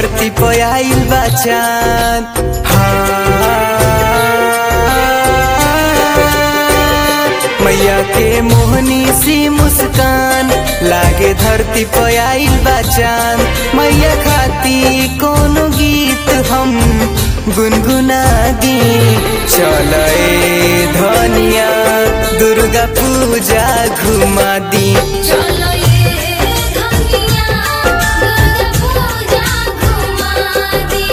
धरती पे आइल बा चांद हाँ मैया के मोहनी सी मुस्कान लागे धरती पे आइल बा चांद मैया खाती कोनो गीत हम गुनगुना दी चले धनिया दुर्गा पूजा घुमा दी चलो ये धनिया दुर्गा पूजा घुमा दे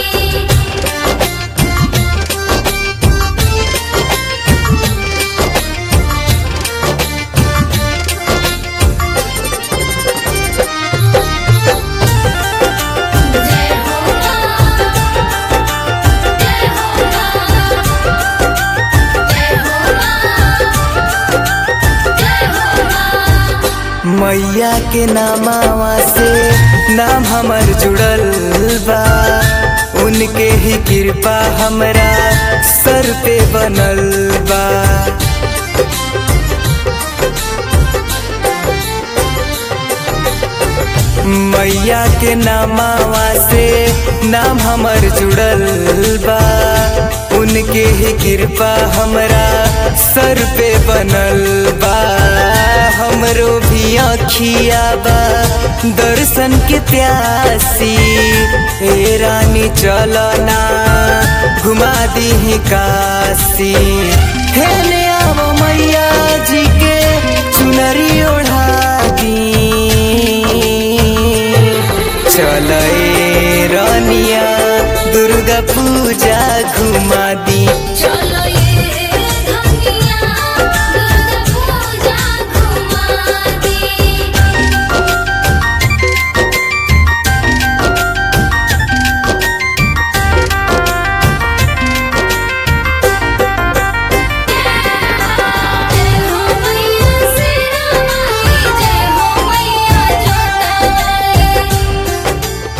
जय हो मां जय हो मां जय हो मां जय हो मां मैया के नामावा से नाम हमर जुड़ल बा उनके ही कृपा हमरा सर पे बनल बा मैया के नामावा से नाम हमर जुड़ल बा उनके ही कृपा हमरा सर पे बनल बा हमरो भी अखिया बा दर्शन के प्यासी ए रानी चलना घुमा दी काशी हेले आवो मैया जी के चुनरी ओढ़ा दी चले रानिया दुर्गा पूजा घुमा दी चलो ये धनिया दुर्गा पूजा घुमा दे जय हो मैया सिरा माई जय हो मैया जोता वाली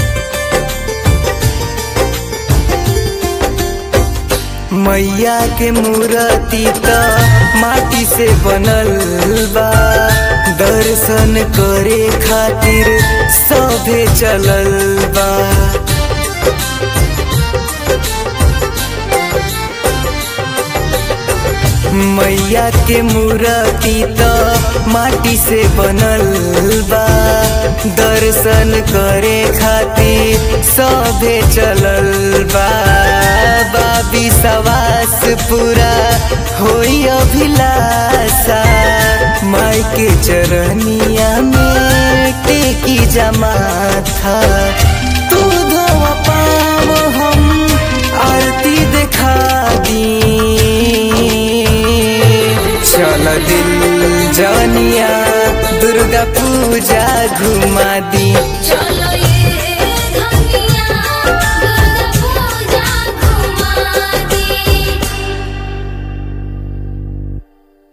मैया के मूर्ति त माटी से बनल बा दर्शन करे खातिर सभे चलल बा मैया के मूर्ति त माटी से बनल बा दर्शन करे खातिर सभे चलल बा बाबी सवास पूरा होई अभिलाषा माई के चरनिया में टेकी जमा था तू धोवा पाव हम आरती देखा दी चल दिल जनिया दुर्गा पूजा घुमा दी चलो